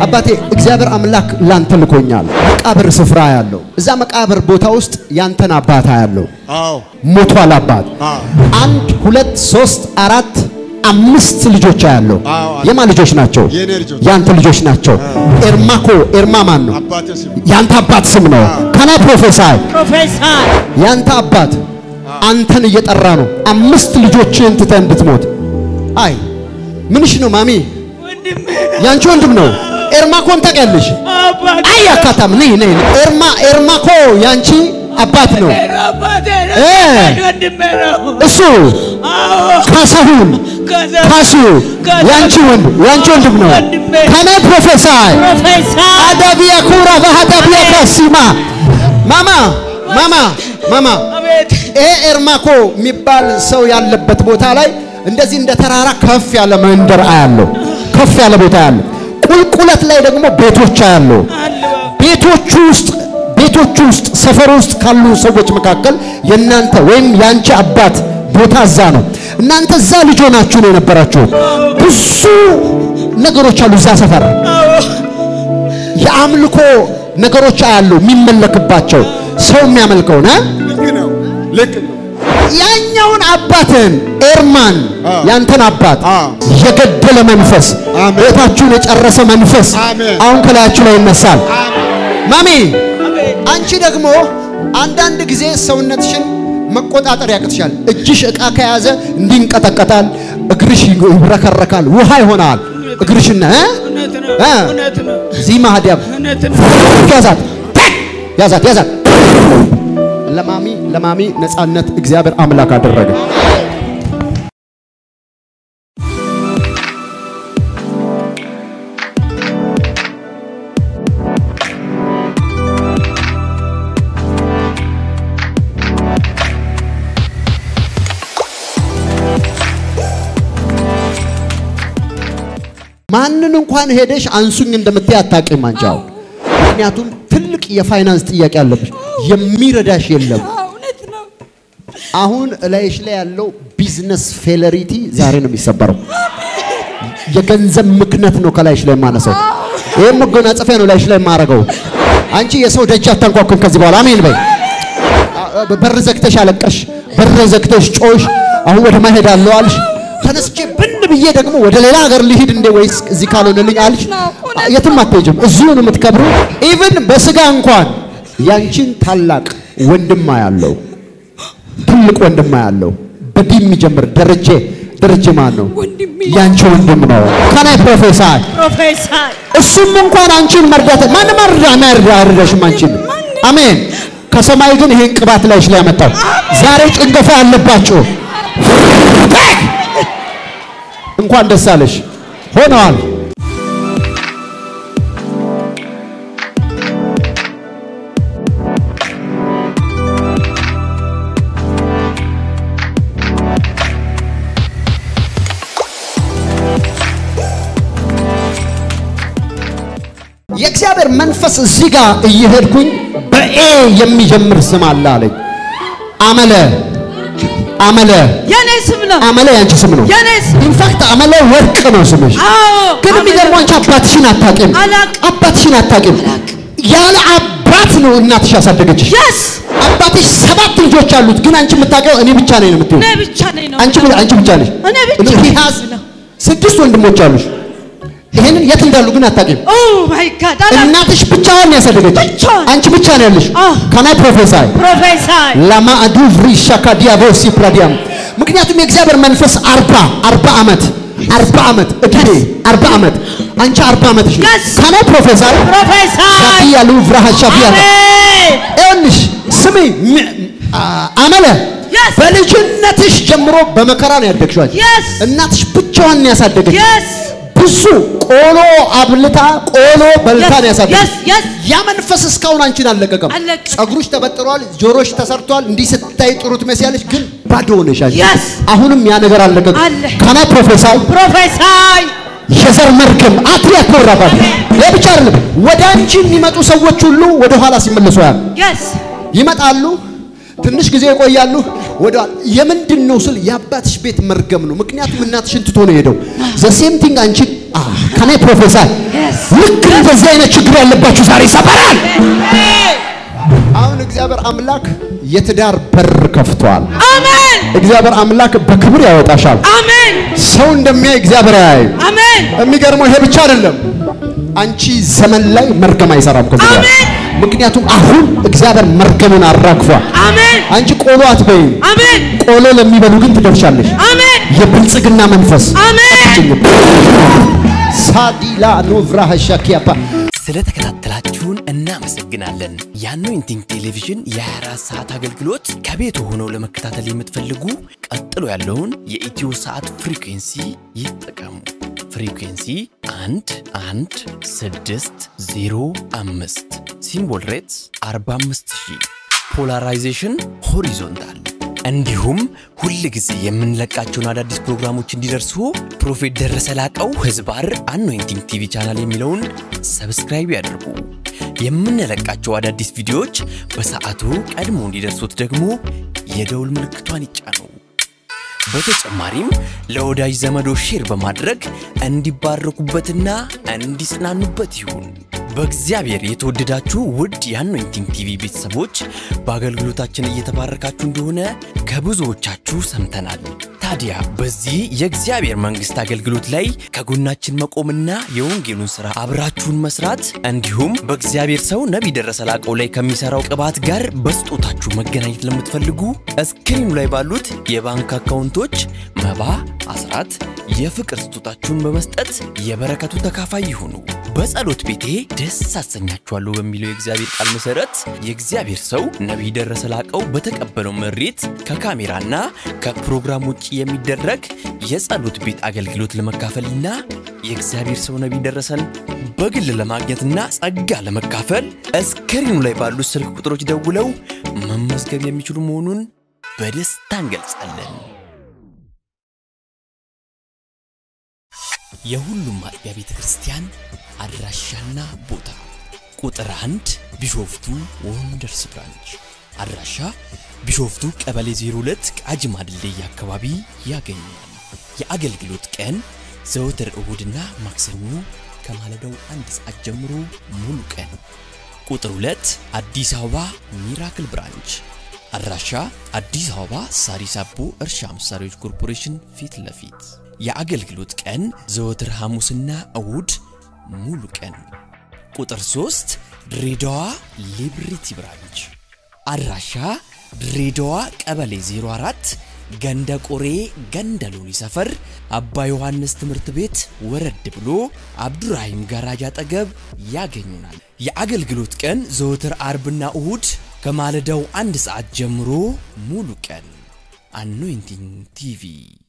አባቴ እግዚአብሔር አምላክ ላንተ ልኮኛል። መቃብር ስፍራ ያለው እዛ መቃብር ቦታ ውስጥ ያንተን አባት ያለው አዎ ሞቷል። አባት አዎ አንድ ሁለት ሶስት አራት አምስት ልጆች ያለው አዎ። የማን ልጆች ናቸው? የኔ ልጆች። ያንተ ልጆች ናቸው። ኤርማኮ ኤርማ ማን ነው? አባቴ ስም ያንተ አባት ስም ነው። ከና ፕሮፌሳይ ፕሮፌሰር ያንተ አባት አንተን እየጠራ ነው። አምስት ልጆችህን ትተህ እንድትሞት። አይ ምንሽ ነው ማሚ? ወንድሜ ያንቺ ወንድም ነው። ኤርማኮን ታውቂያለሽ? አባቴ አይ አካታም ነይ ነይ ኤርማ ኤርማኮ ያንቺ አባት ነው። ነው አባቴ ነው እ ወንድሜ ነው። እሱ አዎ ካሳሁን ከዛ ካሱ ያንቺ ወንድ ያንቺ ወንድም ነው። ወንድሜ ከነ ፕሮፌሰር ፕሮፌሰር አዳቢያ ኩራ ባህዳቢያ ካሲማ ማማ ማማ ማማ አቤት ይሄ ኤርማኮ የሚባል ሰው ያለበት ቦታ ላይ እንደዚህ እንደ ተራራ ከፍ ያለ መንደር አያለው። ከፍ ያለ ቦታ ያለው ቁልቁለት ላይ ደግሞ ቤቶች አያለው። አለ ቤቶቹ ውስጥ ቤቶቹ ውስጥ ሰፈር ውስጥ ካሉ ሰዎች መካከል የእናንተ ወይም የአንቺ አባት ቦታ እዛ ነው። እናንተ እዛ ልጅ ሆናችሁ ነው የነበራችሁት። ብዙ ነገሮች አሉ እዛ ሰፈር የአምልኮ ነገሮች አያሉ የሚመለክባቸው ሰው የሚያመልከው ነ ልክ ነው ልክ ነው ያኛውን አባትን ኤርማን አዎ። ያንተን አባት አዎ። የገደለ መንፈስ አሜን። ቤታችሁን የጨረሰ መንፈስ አሜን። አሁን ከላያችሁ ላይ ይነሳል። ማሚ አቤት አንቺ ደግሞ አንዳንድ ጊዜ ሰውነትሽን መቆጣጠር ያቅትሻል። እጅሽ ዕቃ ከያዘ እንዲንቀጠቀጣል፣ እግርሽ ይብረከረካል፣ ውሃ ይሆናል እግርሽና እ? እውነት ነው እ? እውነት ነው ዚህ ማህዲያም እውነት ነው ያዛት ያዛት ያዛት። ለማሚ ለማሚ ነፃነት እግዚአብሔር አምላክ አደረገ። ማንን እንኳን ሄደሽ አንሱኝ እንደምትይ አታውቂም አንቺ አሁን። ምክንያቱም ትልቅ የፋይናንስ ጥያቄ አለብሽ፣ የሚረዳሽ የለም። እውነት ነው አሁን እላይሽ ላይ ያለው ቢዝነስ ፌለሪቲ ዛሬ ነው የሚሰበረው። የገንዘብ ምክነት ነው ከላይሽ ላይ የማነሳው። ይህም መጎናጸፊያ ነው ላይሽ ላይ የማረገው። አንቺ የሰው ደጅ አታንኳኩን ከዚህ በኋላ አሜን በይ። አ- በር ዘግተሽ አለቀሽ፣ በር ዘግተሽ ጮሽ። አሁን ወደ ማሄድ አለው አልሽ። ተነስቼ ብን ብዬ ደግሞ ወደ ሌላ ሀገር ልሂድ እንዴ ወይስ እዚህ ካልሆነልኝ አልሽ። የትም አትሄጂም፣ እዚሁ ነው የምትከብሩ። ኢቭን በስጋ እንኳን ያንቺን ታላቅ ወንድማ ያለው ትልቅ ወንድማ ያለው በዲ የሚጀምር ደረጀ ደረጀ ማን ነው? ወንድሜ ያንቺ ወንድም ነው። ከናይ ፕሮፌሰር ፕሮፌሰር እሱም እንኳን አንቺን መርዳት ማንም አርዳ ማርዳ አርዳሽም አንቺን አሜን። ከሰማይ ግን ይሄን ቅባት ላይሽ ላይ ያመጣው ዛሬ ጭንገፋ ያለባችሁ እንኳን ደስ አለሽ ሆነዋል። የእግዚአብሔር መንፈስ እዚህ ጋር እየሄድኩኝ በኤ የሚጀምር ስም አለ አለኝ። አመለ አመለ የኔ ስም ነው አመለ ያንቺ ስም ነው። የኔ ስም ኢንፋክት አመለ ወርቅ ነው ስምሽ። አዎ ግን የሚገርመው አንቺ አባትሽን አታውቂም። አላውቅም። አባትሽን አታውቂም። ያለ አባት ነው እናትሽ ያሳደገችሽ። የስ አባትሽ ሰባት ልጆች አሉት፣ ግን አንቺ የምታውቂው እኔ ብቻ ነኝ ነው የምትይው። እኔ ብቻ ነኝ ነው አንቺ አንቺ ብቻ ነሽ። እኔ ብቻ He ነኝ has ነው ስድስት ወንድሞች አሉሽ። ይሄንን የት እንዳሉ ግን አታውቂም። ኦ ማይ ጋድ አላ እናትሽ ብቻዋን ያሳደገች ብቻዋን። አንቺ ብቻ ነው ያለሽ። አዎ። ከናይ ፕሮፌሰር ፕሮፌሰር ለማ አዱቭሪ ሻካዲያቮሲ ፕራዲያም ምክንያቱም የእግዚአብሔር መንፈስ አርባ አርባ ዓመት አርባ ዓመት እድሜ አርባ ዓመት አንቺ አርባ ዓመትሽ ነው። Yes. ከናይ ፕሮፌሰር ፕሮፌሰር ሻኪያሉ ብራሃ ሻቢያ አሜን ይኸውልሽ ስሚ ም- አ- አመለ Yes. በልጅነትሽ ጀምሮ በመከራ ነው ያደግሽው አንቺ። Yes. እናትሽ ብቻዋን ነው ያሳደገች የስ ብዙ ቆሎ አብልታ ቆሎ በልታ ነው ያሳደገች የስ የስ ያ መንፈስ እስካሁን አንቺን አልለቀቀም። አልለቀቀም። ጸጉሮች ተበጥሯል፣ ጆሮሽ ተሰርቷል። እንዲህ ስታይ ጥሩ ትመስያለሽ፣ ግን ባዶ ሆነሽ አንቺ። Yes. አሁንም ያ ነገር አልለቀቀም። አለ። ካና ፕሮፌሰር ፕሮፌሰር የዘር መርገም አትሪያ ኮራባል ይህ ብቻ አይደለም። ወደ አንቺ የሚመጡ ሰዎች ሁሉ ወደ ኋላ ሲመለሱ ያል የስ ይመጣሉ፣ ትንሽ ጊዜ ይቆያሉ። ወደ የምንድን ነው ስል የአባትሽ ቤት መርገም ነው። ምክንያቱም እናትሽን ትቶ ነው የሄደው። ዘ ሴም ቲንግ አንቺ ከኔ ፕሮፌሰር ልክ እንደዚህ አይነት ችግር ያለባችሁ ዛሬ ይሰበራል። አሁን እግዚአብሔር አምላክ የትዳር በር ከፍቷል። አሜን እግዚአብሔር አምላክ በክብር ያወጣሻል። አሜን ሰው እንደሚያይ እግዚአብሔር ያያይ። አሜን የሚገርመው ይሄ ብቻ አይደለም። አንቺ ዘመን ላይ መርገም አይሰራም ከዚህ በኋላ። አሜን። ምክንያቱም አሁን እግዚአብሔር መርገምን አራግፏል። አሜን አንቺ ቆሎ አትበይም። አሜን ቆሎ ለሚበሉ ግን ትደርሻለሽ። አሜን የብልጽግና መንፈስ አሜን ሳዲላ ኑቭራ ሻኪያፓ ስለተከታተላችሁን እናመሰግናለን። የአኖይንቲንግ ቴሌቪዥን የ24 ሰዓት አገልግሎት ከቤት ሆነው ለመከታተል የምትፈልጉ ቀጥሎ ያለውን የኢትዮ ሰዓት ፍሪኩንሲ ይጠቀሙ። ፍሪኩንሲ 1 1 6 0 5 ሲምቦል ሬትስ 45000 ፖላራይዜሽን ሆሪዞንታል እንዲሁም ሁል ጊዜ የምንለቃቸውን አዳዲስ ፕሮግራሞች እንዲደርሱ ፕሮፌት ደረሰ ላቀው ህዝባር አኖይንቲንግ ቲቪ ቻናል የሚለውን ሰብስክራይብ ያድርጉ። የምንለቃቸው አዳዲስ ቪዲዮዎች በሰዓቱ ቀድሞ እንዲደርሱት ደግሞ የደውል ምልክቷን ይጫኑ። በተጨማሪም ለወዳጅ ዘመዶ ሼር በማድረግ እንዲባረኩበትና እንዲጽናኑበት ይሁን። በእግዚአብሔር የተወደዳችሁ ውድ የአኖይንቲንግ ቲቪ ቤተሰቦች በአገልግሎታችን እየተባረካችሁ እንደሆነ ከብዙዎቻችሁ ሰምተናል። ታዲያ በዚህ የእግዚአብሔር መንግሥት አገልግሎት ላይ ከጎናችን መቆምና የወንጌሉን ሥራ አብራችሁን መስራት እንዲሁም በእግዚአብሔር ሰው ነቢይ ደረሰ ላቀው ላይ ከሚሠራው ቅባት ጋር በስጦታችሁ መገናኘት ለምትፈልጉ እስክሪኑ ላይ ባሉት የባንክ አካውንቶች መባ፣ አስራት፣ የፍቅር ስጦታችሁን በመስጠት የበረከቱ ተካፋይ ይሁኑ። በጸሎት ቤቴ ደስ አሰኛችኋለሁ በሚለው የእግዚአብሔር ቃል መሰረት የእግዚአብሔር ሰው ነቢይ ደረሰ ላቀው በተቀበለው መሬት ከካሜራና ከፕሮግራም ውጭ የሚደረግ የጸሎት ቤት አገልግሎት ለመካፈልና የእግዚአብሔር ሰው ነቢይ ደረሰን በግል ለማግኘትና ጸጋ ለመካፈል እስክሪኑ ላይ ባሉት ስልክ ቁጥሮች ደውለው መመዝገብ የሚችሉ መሆኑን በደስታ እንገልጻለን። የሁሉም አጥቢያ ቤተ ክርስቲያን አድራሻና ቦታ ቁጥር አንድ ቢሾፍቱ ወንደርስ ብራንች አድራሻ ቢሾፍቱ ቀበሌ 02 ቃጂማ ድልድይ አካባቢ ያገኛል። የአገልግሎት ቀን ዘወትር እሁድና ማክሰኞ ከማለዳው አንድ ሰዓት ጀምሮ ሙሉ ቀን። ቁጥር 2 አዲስ አበባ ሚራክል ብራንች አድራሻ አዲስ አበባ ሳሪስ አቦ እርሻ መሳሪያዎች ኮርፖሬሽን ፊት ለፊት የአገልግሎት ቀን ዘወትር ሐሙስና እሁድ ሙሉ ቀን። ቁጥር 3 ድሬዳዋ ሊብሪቲ ብራንች አድራሻ ድሬዳዋ ቀበሌ 04 ገንደ ቆሬ ገንደ ሎኒ ሰፈር አባ ዮሐንስ ትምህርት ቤት ወረድ ብሎ አብዱራሂም ጋራጅ አጠገብ ያገኙናል። የአገልግሎት ቀን ዘወትር አርብና እሁድ ከማለዳው አንድ ሰዓት ጀምሮ ሙሉ ቀን። አኖይንቲንግ ቲቪ